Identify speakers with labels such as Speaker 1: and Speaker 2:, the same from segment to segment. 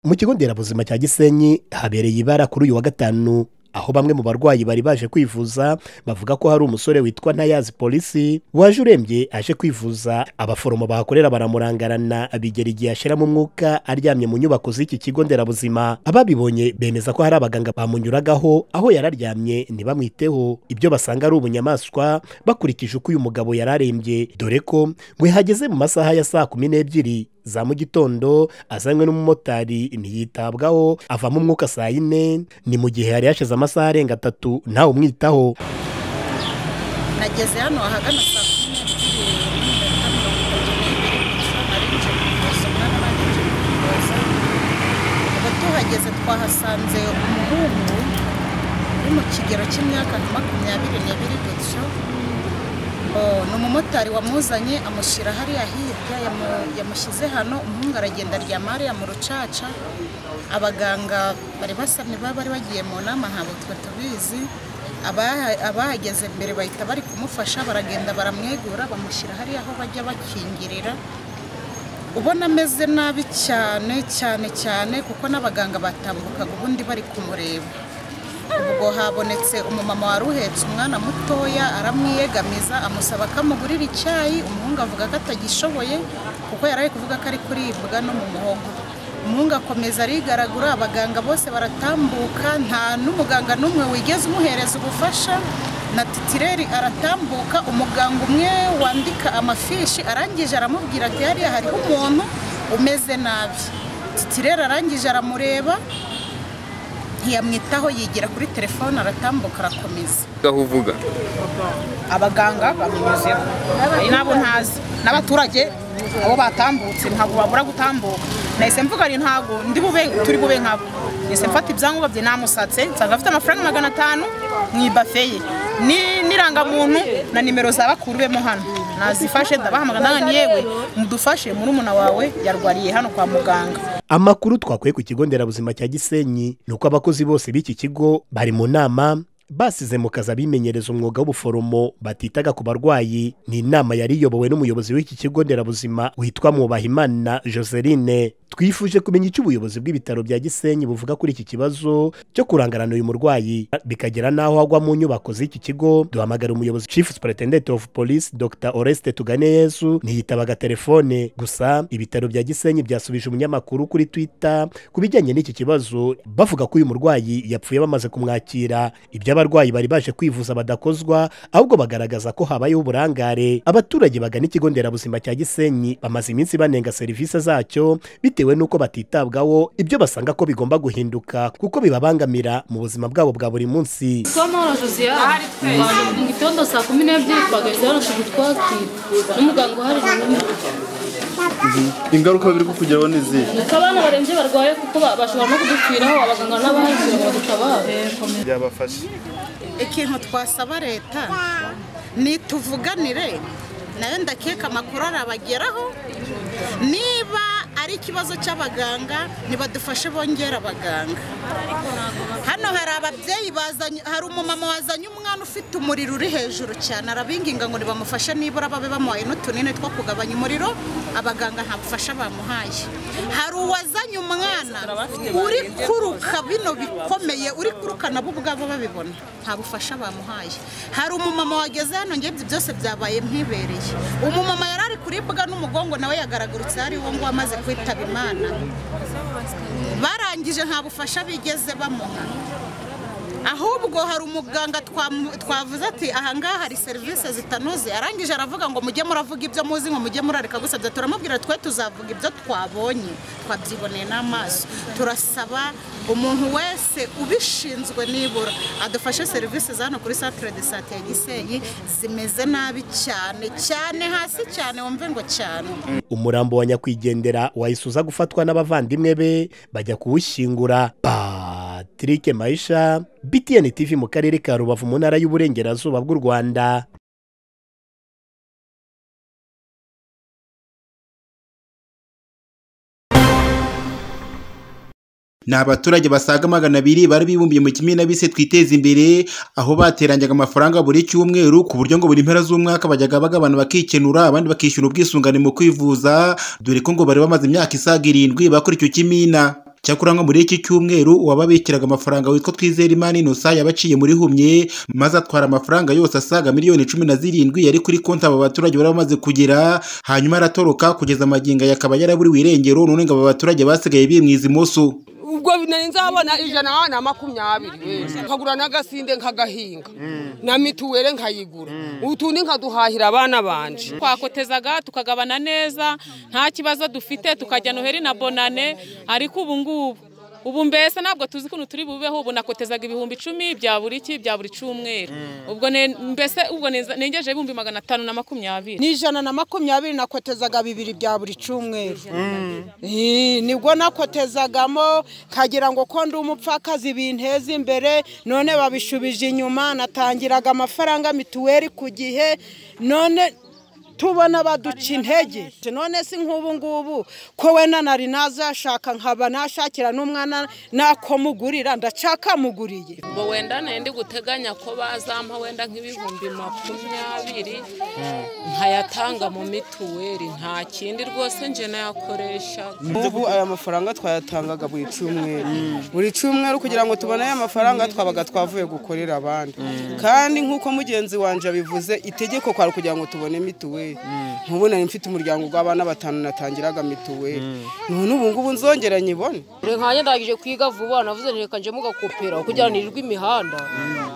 Speaker 1: Mu kigo nderabuzima cya Gisenyi habereye ibara kuri uyu wa gatanu aho bamwe mu barwayi bari baje kwivuza bavuga ko hari umusore witwa Ntayazi Polisi waje urembye aje kwivuza abaforomo bahakorera baramurangarana bigera igihe ashiramo umwuka aryamye mu nyubako z'iki kigo nderabuzima ababibonye bemeza ko hari abaganga bamunyuragaho aho yari aryamye ntibamwiteho ibyo basanga ari ubunyamaswa bakurikije uko uyu mugabo yari arembye dore ko ngo yahageze mu masaha ya saa kumi n'ebyiri za mu gitondo azanywe n'umumotari ntiyitabwaho avamo umwuka saa yine ni mu gihe yari yashize amasaha arenga atatu ntawe umwitaho
Speaker 2: nageze hano ahagana saa kumi n'ebyiri n'iminota mirongo itatu n'ibiri gusa nari nje kuvuza umwana wanjye kuvuza ubwo tuhageze twahasanze umuhungu uri mu kigero cy'imyaka nka makumyabiri n'ibiri gutyo Oh, ni umumotari wamuzanye amushyira hariya hirya yamu- yamushyize hano umuhungu aragenda aryama hariya mu rucaca abaganga bari basamye baba bari bagiye mu nama ntabwo twe tubizi Abaha- abahageze mbere bahita bari kumufasha baragenda baramwegura bamushyira hariya aho bajya bakingirira ubona ameze nabi cyane cyane cyane kuko n'abaganga batambukaga ubundi bari kumureba ubwo habonetse umumama wari uhetse umwana mutoya aramwiyegamiza amusaba ko amugurira icyayi umuhungu avuga ko atagishoboye kuko yari ari kuvuga ko ari kuribwa no mu muhogo umuhungu akomeza arigaragura abaganga bose baratambuka nta n'umuganga n'umwe wigeze umuhereza ubufasha na titireri aratambuka umuganga umwe wandika amafishi arangije aramubwira ati hariya hariho umuntu umeze nabi titireri arangije aramureba ntiyamwitaho yigira kuri telefone aratambuka arakomeza
Speaker 3: aho uvuga
Speaker 2: abaganga bamunyuzeho ari nabo ntazi n'abaturage abo batambutse ntabwo babura gutambuka nahise mvuga ari ntabwo ndi bube turi bube nkabo nahise mfata ibyangombwa bye namusatse nsanga afite amafaranga magana atanu mu ibafe ye Ni- n'irangamuntu na nimero za bakuru bemo hano nazifashe ndabahamagara ndangani yewe mudufashe murumuna wawe yarwariye hano kwa muganga
Speaker 1: amakuru twakuye ku kigo nderabuzima cya Gisenyi ni uko abakozi bose b'iki kigo bari mu nama basize mu kazi abimenyereza umwuga w'ubuforomo batitaga ku barwayi ni inama yari iyobowe n'umuyobozi w'iki kigo nderabuzima witwa Mwubahimana Joseline twifuje kumenya icyo ubuyobozi bw'ibitaro bya Gisenyi buvuga kuri iki kibazo cyo kurangarana uyu murwayi bikagera n'aho agwa mu nyubako z'iki kigo duhamagara umuyobozi Chief Superintendent of Police Dr Oreste Tuganeyezu ntiyitabaga telefone gusa ibitaro bya Gisenyi byasubije umunyamakuru kuri Twitter ku bijyanye n'iki kibazo bavuga ko uyu murwayi yapfuye bamaze kumwakira ibyo abarwayi bari baje kwivuza badakozwa ahubwo bagaragaza ko habayeho uburangare abaturage bagana ikigo nderabuzima cya Gisenyi bamaze iminsi banenga serivisi zacyo bitewe n'uko batitabwaho ibyo basanga ko bigomba guhinduka kuko bibabangamira mu buzima bwabo bwa buri munsi
Speaker 4: Somoro Josiane twaje mu gitondo saa kumi n'ebyiri twagahise barasha kutwakira n'umuganga uhari
Speaker 5: ingaruka biri kukugeraho ni izihe
Speaker 4: nuko abana barembye barwaye kuko ba- bashobora no kudupfiraho abaganga n'abahari kugira ngo badutabare
Speaker 5: byabafasha
Speaker 2: ikintu twasaba leta ni tuvuganire nayo ndakeka amakuru arabageraho niba ari ikibazo cy'abaganga ntibadufashe bongera abaganga hano hari ababyeyi bazanye hari umumama wazanye umwana ufite umuriro uri hejuru cyane arabinginga ngo nibamufashe nibura babe bamuhaye n'utunini two kugabanya umuriro abaganga nta bufasha bamuhaye hari uwazanye umwana uri kuruka bino bikomeye uri kuruka nabo ubwabo babibona nta bufasha bamuhaye hari umumama wageze hano njye ibyo byose byabaye mpibereye umumama yari ari kuribwa n'umugongo nawe yagaragurutse hari uwo nguwo amaze kwitaba imana barangije nta bufasha bigeze bamuha ahubwo hari umuganga twamu- twavuze ati ahangaha hari serivisi zitanoze arangije aravuga ngo mujye muravuga ibyo muzi ngo mujye murareka gusabya turamubwira twe tuzavuga ibyo twabonye twabyiboneye n'amaso turasaba umuntu wese ubishinzwe nibura adufashe serivisi za hano kuri centre de sante ya gisenyi zimeze nabi cyane cyane hasi cyane wumve ngo cyane
Speaker 1: umurambo wa nyakwigendera wahise uza gufatwa n'abavandimwe be bajya kuwushyingura patrick mayisha btn tv mu karere ka rubavu mu ntara y'uburengerazuba bw'u rwanda
Speaker 6: ni abaturage basaga magana abiri bari bibumbiye mu kimina bise twiteze imbere aho bateranyaga amafaranga buri cyumweru ku buryo ngo buri mpera z'umwaka bajyaga bagabana bakikenura abandi bakishyura ubwisungane mu kwivuza dore ko ngo bari bamaze imyaka isaga irindwi bakora icyo kimina cyakora nko muri iki cyumweru uwababikiraga amafaranga witwa Twizerimana Innocent yabaciye muri humye maze atwara amafaranga yose asaga miliyoni cumi na zirindwi yari kuri konti aba baturage bari bamaze kugira hanyuma aratoroka kugeza amagingo aya akaba yaraburiwe irengero none ngo aba baturage basigaye bimwiza imoso
Speaker 3: ubwo nari nzabona ijana na makumyabiri nkagura n'agasinde nkagahinga na mituweli nkayigura utundi nkaduhahira abana banje
Speaker 7: twakotezaga tukagabana neza nta kibazo dufite tukajya noheri na bonane ariko ubu ngubu ubu mbese ntabwo tuzi ukuntu turi bubeho ubu nakotezaga ibihumbi icumi bya buri ki bya buri cyumweru ubwo ne- mbese ubwo neza- nengejeho ibihumbi magana atanu na makumyabiri
Speaker 3: ni ijana na makumyabiri nakotezaga bibiri bya buri cyumweru Eh, nibwo nakotezagamo nkagira ngo ko ndi umupfakazi binteze imbere none babishubije inyuma natangiraga amafaranga mituweli ku gihe none tubona baduca intege none si nk'ubu ngubu ko wenda nari nazashaka nkaba nashakira n'umwana nako mugurira ndacakamuguriye
Speaker 7: ubwo wenda ndi guteganya ko bazampa wenda nk'ibihumbi makumyabiri nkayatanga mu mituweli nta kindi rwose njye nayakoreshaga
Speaker 8: ubu aya mafaranga twayatangaga buri cyumweru buri cyumweru kugira ngo tubone aya mafaranga twabaga twavuye gukorera abandi kandi nk'uko mugenzi wanjye abivuze itegeko kwari kugira ngo tubone mituweli nk'ubu nari mfite umuryango w'abana batanu natangiraga mituweli none ubu ngubu nzongera nyibone
Speaker 9: nkanjye ndangije kwiga vuba navuze nti reka njyemo gakopera kugira ngo nirirwe imihanda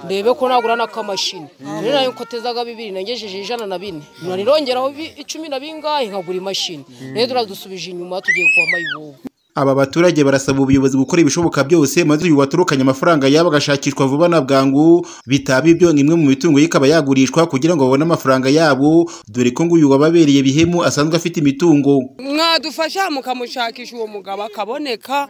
Speaker 9: ndebe ko nagura n'akamashini rero nayo nkotezaga bibiri nangejeje ijana na bine nirongeraho bi- icumi na bingahe nkagura imashini rero turadusubije inyuma tugiye kuba mayibobo
Speaker 6: Aba baturage barasaba ubuyobozi gukora ibishoboka byose maze uyu waturukanye amafaranga yabo agashakishwa vuba na bwangu bitaba ibyo ngo imwe mu mitungo ye ikaba yagurishwa kugira ngo babone amafaranga yabo dore ko ngo uyu wababereye bihemu asanzwe afite imitungo
Speaker 3: mwadufasha mukamushakisha uwo mugabo akaboneka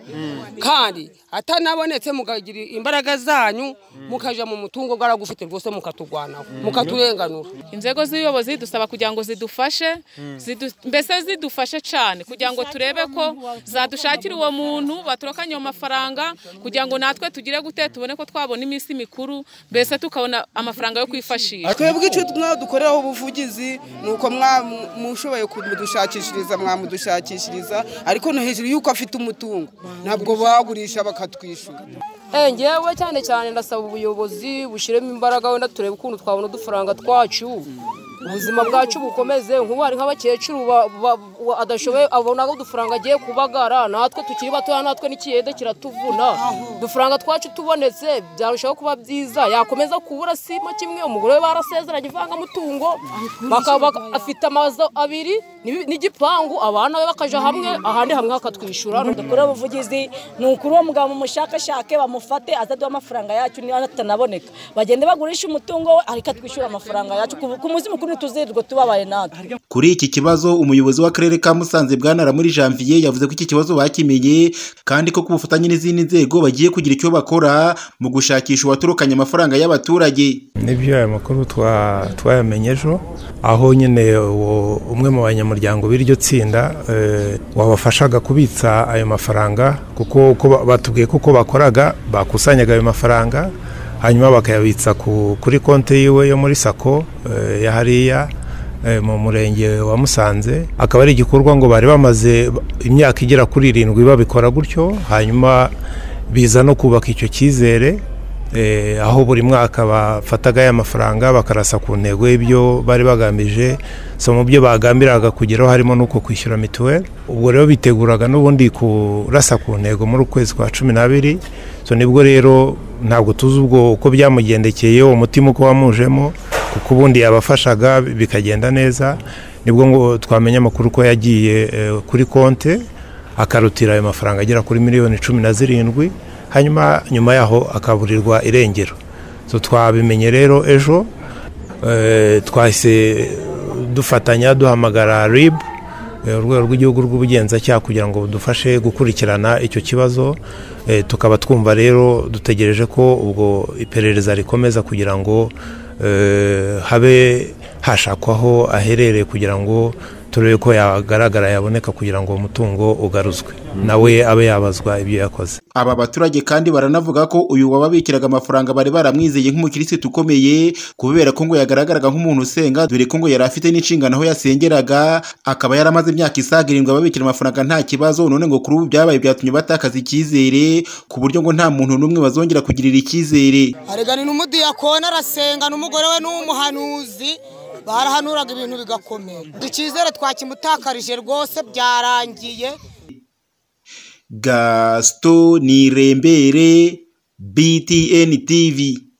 Speaker 3: kandi atanabonetse mukagira imbaraga zanyu mukajya mu mutungo bwaragufite rwose mukaturwanaho mukaturenganura
Speaker 7: inzego z'ubuyobozi dusaba kugira ngo zidufashe zidu- mbese zidufashe cyane kugira ngo turebe ko zadushakira uwo muntu baturukanye ayo mafaranga kugira ngo natwe tugire gute tubone ko twabona iminsi mikuru mbese tukabona amafaranga yo kwifashisha
Speaker 8: twebwe icyo mwadukoreraho ubuvugizi ni uko mushoboye kumudushakishiriza mwamudushakishiriza ariko no hejuru y'uko afite umutungo ntabwo bagurisha bakatwishyura
Speaker 9: Eh, ngewe cyane cyane ndasaba ubuyobozi bushyiremo imbaraga wenda turebe ukuntu twabona udufaranga twacu ubuzima bwacu bukomeze nk'ubu hari nk'abakecuru ba- ba- ba- adashoboye abona udufaranga agiye kubagara natwe tukiri batoya natwe n'ikiyede kiratuvuna udufaranga twacu tubonetse byarushaho kuba byiza yakomeza kubura simo kimwe umugore we barasezeranye ivangamutungo baka- baka- afite amazu abiri n'ibi- n'igipangu abana be bakaja hamwe ahandi hamwe hakatwishyura
Speaker 10: dukore ubuvugizi ni ukuri uwo mugabo mumushakashake bamufate azaduha amafaranga yacu niba atanaboneka bagende bagurisha umutungo we ariko atwishyura amafaranga yacu ku ku munsi mukuru ntituzirirwe tubabaye natwe
Speaker 6: kuri iki kibazo umuyobozi w'akarere ka Musanze bwanara muri Janvier yavuze ko iki kibazo bakimenye kandi ko ku bufatanye n'izindi nzego bagiye kugira icyo bakora mu gushakisha uwaturukanye amafaranga y'abaturage
Speaker 11: nibyo aya makuru twa- twayamenye ejo aho nyine uwo- umwe mu banyamuryango b'iryo tsinda eh, wabafashaga kubitsa ayo mafaranga kuko uko ba- batubwiye ko uko bakoraga bakusanyaga ayo mafaranga hanyuma bakayabitsa ku- kuri konti yiwe yo muri sako eh, ya hariya eh, mu murenge wa Musanze akaba ari igikorwa ngo bari bamaze imyaka igera kuri irindwi babikora gutyo hanyuma biza no kubaka icyo cyizere eh, aho buri mwaka bafataga ya mafaranga bakarasa ku ntego y'ibyo bari bagambije so mu byo bagambiraga kugeraho harimo n'uko kwishyura mituweli ubwo rero biteguraga n'ubundi kurasa ku ntego muri ukwezi kwa cumi n'abiri so nibwo rero ntabwo tuzi ubwo uko byamugendekeye uwo mutima uko wamujemo kuko ubundi yabafashaga bikagenda neza nibwo ngo twamenya amakuru ko yagiye eh, kuri konte akarutira ayo mafaranga agera kuri miliyoni cumi na zirindwi hanyuma nyuma yaho akaburirwa irengero so twabimenye rero ejo eh, twahise dufatanya duhamagara rib eh, urwego rw'igihugu rw'ubugenzacyaha kugira ngo budufashe gukurikirana icyo kibazo eh, tukaba twumva rero dutegereje ko ubwo iperereza rikomeza kugira ngo eh, habe hashakwaho aherereye kugira ngo turebe ko yagaragara yaboneka kugira ngo uwo mutungo ugaruzwe nawe abe yabazwa ibyo yakoze
Speaker 6: aba baturage kandi baranavuga ko uyu wababikiraga amafaranga bari baramwizeye nk'umukirisitu ukomeye kubera ko ngo yagaragaraga nk'umuntu usenga dore ko ngo yari afite n'inshingano aho yasengeraga akaba yaramaze imyaka isaga irindwi ababikira amafaranga nta kibazo none ngo kuri ubu byabaye byatumye batakaza icyizere ku buryo ngo nta muntu n'umwe bazongera kugirira icyizere
Speaker 2: arigana n'umudiyakoni arasenga n'umugore we n'umuhanuzi barahanuraga ibintu bigakomera icyizere twakimutakarije rwose byarangiye
Speaker 6: gasito nirembere btn tv